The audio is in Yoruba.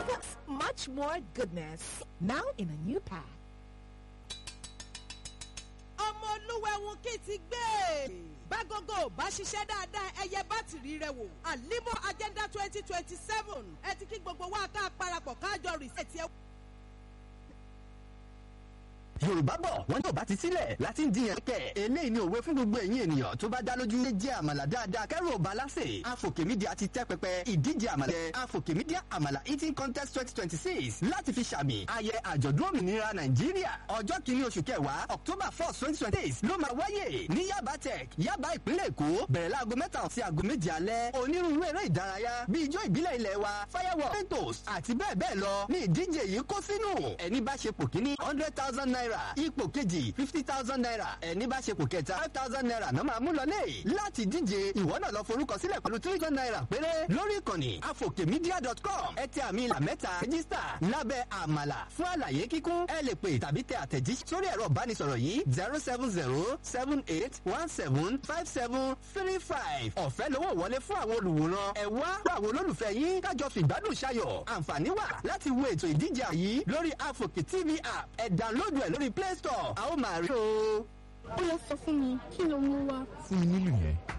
Plus, much more goodness. Now in a new pack. ọmọ olúwẹ̀hún kì í ti gbé. bágógó bá ṣiṣẹ́ dáadáa ẹyẹ bátìrì rẹ wò. àlímọ̀ agenda twenty twenty seven ẹ ti kí gbogbo wa ká parapọ̀ kájọ rìsẹ̀tì ẹ. yorùbá bọ̀ wọ́n yóò bá ti sílẹ̀ láti ń jiyàn kẹ̀. eléyìí ni òwe fún gbogbo ẹ̀yin ènìyàn tó bá dá lójú. ilé jẹ́ àmàlà dáadáa kẹ́rù ọba lásè. afòkè mídíà ti tẹ́ pẹpẹ ìdíje àmàlà jẹ́ afòkè mídíà àmàlà eating contest twenty twenty six láti fi ṣàmì ayẹ àjọ̀dún òmìnira nàìjíríà. ọjọ́ kìíní oṣù kẹwàá october four twenty twenty six ló máa wáyè ní yaba tech yaba ìpínlẹ̀ èkó bẹ̀rẹ̀ láago mẹ́ta sí aago méje alẹ́. onírúurú eré ìdárayá bíi ijó ìbílẹ̀ ilẹ̀ wa firework mentos àti bẹ́ẹ̀ bẹ́ẹ̀ lọ ní ìdíje yìí kó sínú. ẹni bá ṣe pò kíní hundred thousand naira ipò kejì fifty thousand naira ẹni bá ṣe pò kẹta five thousand naira náà máa mú lọlé láti díje ìwọ náà lọ forúkọ sílẹ̀ pẹ̀lú three hundred naira péré lórí ìkànnì afokemedia.com ẹ tẹ àmì ìlà mẹ́ta rẹ́gísítà lábẹ́ àmàlà fún àlàyé kíkún ẹ lè pè tàbí tẹ àtẹ̀jíṣẹ́ sórí ẹ̀rọ ìbánisọ̀rọ̀ yìí zero seven zero seven eight one seven five seven three five ọ̀fẹ́ lówó wọlé fún àwọn olùwòran ẹ wá fún àwọn olólùfẹ́ yín kájọ fìgbádùn ṣayọ̀ àǹfààní wà láti wo ètò ìdíje yìí lórí afoke tv app ẹ download ẹ lórí play store a ó máa rí o. ó yẹ sọ fún mi kí ló mú wá. fún mi nílùú yẹn.